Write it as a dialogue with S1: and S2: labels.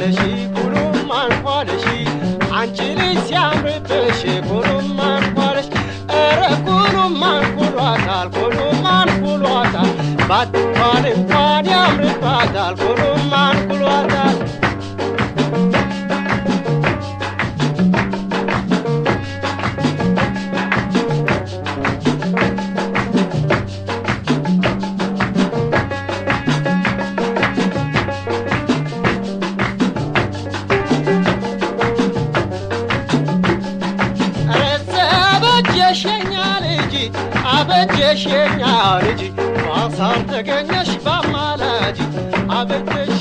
S1: አንኳለሺ ኩሉም አንኳለሺ አንቺ ልጅ ሲያምርብሽ ኩሉም አንኳለሽ ኧረ ኩሉም አንኩሏታል ኩሉም አንኩሏታል ባትኳል እንኳን ያምርባታል ኩሉም አንኩሏታል አበጀሸኛ ልጅ አበጀሸኛ ልጅ ማሳር ተገኘሽ ባማላጅ አበጀሽ